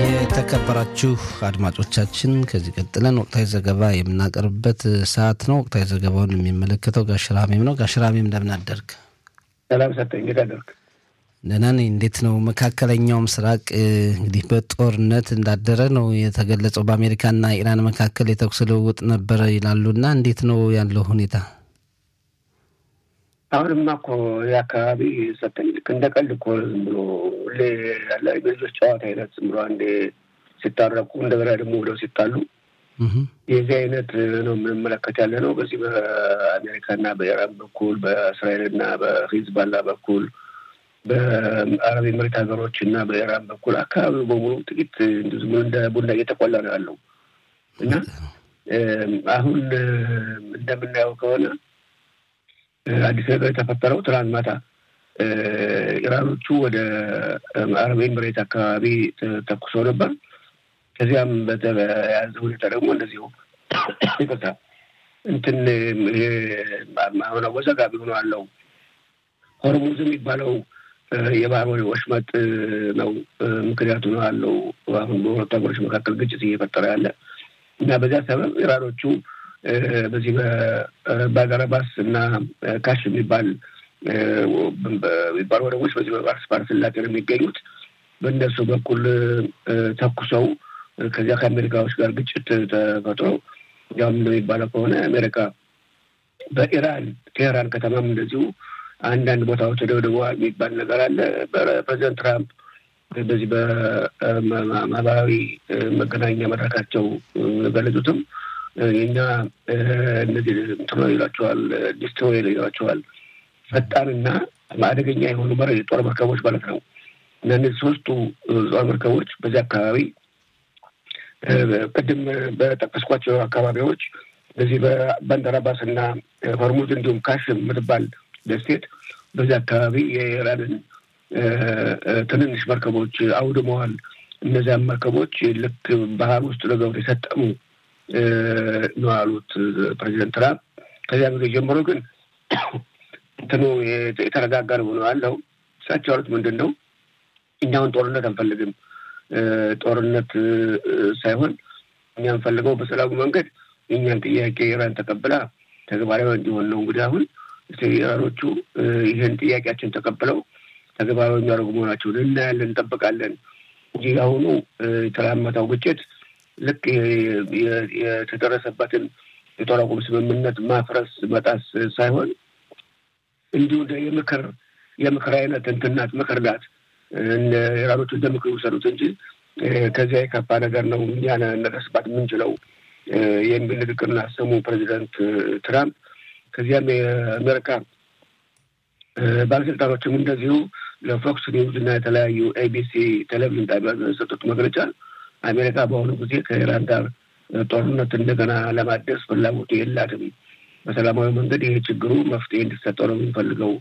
የተከበራችሁ አድማጮቻችን ከዚህ ቀጥለን ወቅታዊ ዘገባ የምናቀርብበት ሰዓት ነው። ወቅታዊ ዘገባውን የሚመለከተው ጋሽራሜም ነው። ጋሽራሜም እንደምን አደርግ? ሰላም ሰጠኝ። እንዴት አደርግ? ደህና ነኝ። እንዴት ነው? መካከለኛው ምስራቅ እንግዲህ በጦርነት እንዳደረ ነው የተገለጸው። በአሜሪካና ኢራን መካከል የተኩስ ልውውጥ ነበረ ይላሉና እንዴት ነው ያለው ሁኔታ? አሁንማ እኮ የአካባቢ ሰጠኝ ልክ እንደ ቀልድ እኮ ዝም ብሎ ያለ የልጆች ጨዋታ አይነት ዝም ብሎ አንዴ ሲታረቁ እንደገና ደግሞ ብለው ሲጣሉ የዚህ አይነት ነው የምንመለከት ያለ ነው። በዚህ በአሜሪካና በኢራን በኩል በእስራኤልና በሂዝባላ በኩል በአረብ ኤምሬት ሀገሮች እና በኢራን በኩል አካባቢው በሙሉ ጥቂት ዝም ብሎ እንደ ቡና እየተቆላ ነው ያለው እና አሁን እንደምናየው ከሆነ አዲስ ነገር የተፈጠረው ትናንት ማታ ኢራኖቹ ወደ አረብ ኤምሬት አካባቢ ተኩሰው ነበር። ከዚያም በተያያዘ ሁኔታ ደግሞ እንደዚሁ ይቅርታ እንትን አሁን አወዛጋቢ ሆኖ አለው ሆርሙዝ የሚባለው የባህር ወሽመጥ ነው ምክንያቱ ነው አለው አሁን በሁለቱ ሀገሮች መካከል ግጭት እየፈጠረ ያለ እና በዚያ ሰበብ ኢራኖቹ በዚህ በባጋረባስ እና ካሽ የሚባል የሚባሉ ወደቦች በዚህ በባርስ ባህረ ሰላጤ ነው የሚገኙት። በእነሱ በኩል ተኩሰው ከዚያ ከአሜሪካዎች ጋር ግጭት ተፈጥሮ ያም እንደሚባለው ከሆነ አሜሪካ በኢራን ቴህራን ከተማም እንደዚሁ አንዳንድ ቦታዎች ተደብድበዋል የሚባል ነገር አለ። ፕሬዚደንት ትራምፕ በዚህ በማህበራዊ መገናኛ መድረካቸው ገለጹትም የኛ እነዚህ እንትኖ ይሏቸዋል ዲስትሮይር ይሏቸዋል ፈጣንና አደገኛ የሆኑ መረ ጦር መርከቦች ማለት ነው። እና እነዚህ ሶስቱ ጦር መርከቦች በዚህ አካባቢ ቅድም በጠቀስኳቸው አካባቢዎች በዚህ በባንደራባስ እና ሆርሙዝ እንዲሁም ካሽ የምትባል ደሴት በዚህ አካባቢ የኢራንን ትንንሽ መርከቦች አውድመዋል። እነዚያም መርከቦች ልክ ባህር ውስጥ ለገብቶ የሰጠሙ ነው ያሉት ፕሬዚደንት ትራምፕ። ከዚያ ጊዜ ጀምሮ ግን እንትኑ የተረጋጋ ነው ነው ያለው። እሳቸው ያሉት ምንድን ነው? እኛውን ጦርነት አንፈልግም። ጦርነት ሳይሆን እኛ እንፈልገው በሰላሙ መንገድ የእኛን ጥያቄ ኢራን ተቀብላ ተግባራዊ እንዲሆን ነው። እንግዲህ አሁን ኢራኖቹ ይህን ጥያቄያችን ተቀብለው ተግባራዊ የሚያደርጉ መሆናቸውን እናያለን፣ እንጠብቃለን እንጂ አሁኑ የተላመተው ግጭት ልክ የተደረሰበትን የጦር አቁም ስምምነት ማፍረስ መጣስ ሳይሆን እንዲሁ የምክር የምክር አይነት እንትን ናት፣ ምክር ናት። ኢራኖቹ እንደ ምክር ውሰዱት እንጂ ከዚያ የከፋ ነገር ነው እኛ ነደርስባት የምንችለው የሚል ንግግር አሰሙ ፕሬዚደንት ትራምፕ። ከዚያም የአሜሪካ ባለስልጣኖችም እንደዚሁ ለፎክስ ኒውዝ እና የተለያዩ ኤቢሲ ቴሌቪዥን ጣቢያ የሰጡት መግለጫ አሜሪካ በአሁኑ ጊዜ ከኢራን ጋር ጦርነት እንደገና ለማደስ ፍላጎቱ የላትም። በሰላማዊ መንገድ ይሄ ችግሩ መፍትሄ እንዲሰጠው ነው የሚፈልገው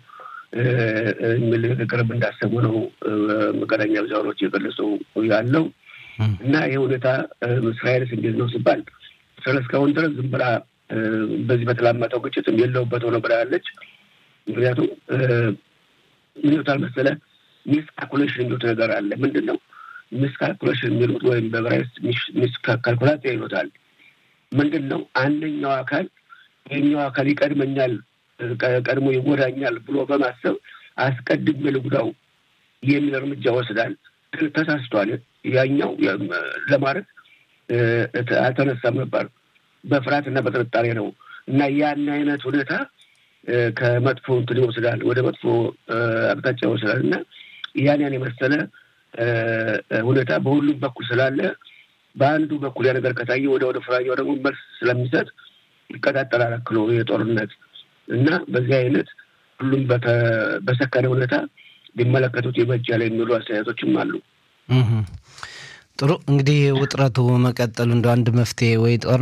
የሚል ንግግርም እንዳሰሙ ነው መገናኛ ብዙሃኖች የገለጸው ያለው እና ይህ ሁኔታ እስራኤልስ እንዴት ነው ሲባል እስራኤል እስካሁን ድረስ ዝም ብላ በዚህ በተላመጠው ግጭትም የለውበት ሆነ ብላ ያለች። ምክንያቱም ምን ይሉታል መሰለህ ሚስ ካልኩሌሽን የሚሉት ነገር አለ። ምንድን ነው ሚስ ካልኩሌሽን የሚሉት ወይም በብራይስ ሚስ ካልኩላሲያ ይሉታል። ምንድን ነው አንደኛው አካል የኛው አካል ይቀድመኛል፣ ቀድሞ ይጎዳኛል ብሎ በማሰብ አስቀድሜ ልጉዳው የሚል እርምጃ ወስዳል። ተሳስቷል። ያኛው ለማድረግ አልተነሳም ነበር። በፍርሃትና በጥርጣሬ ነው እና ያን አይነት ሁኔታ ከመጥፎ እንትን ይወስዳል፣ ወደ መጥፎ አቅጣጫ ይወስዳል እና ያን ያን የመሰለ ሁኔታ በሁሉም በኩል ስላለ በአንዱ በኩል ያ ነገር ከታየ ወደ ወደ ፍራኛው ደግሞ መልስ ስለሚሰጥ ይቀጣጠላል አክሎ የጦርነት እና በዚህ አይነት ሁሉም በሰከነ ሁኔታ ሊመለከቱት ይበጃል የሚሉ አስተያየቶችም አሉ። ጥሩ እንግዲህ ውጥረቱ መቀጠሉ እንደ አንድ መፍትሄ ወይ ጦር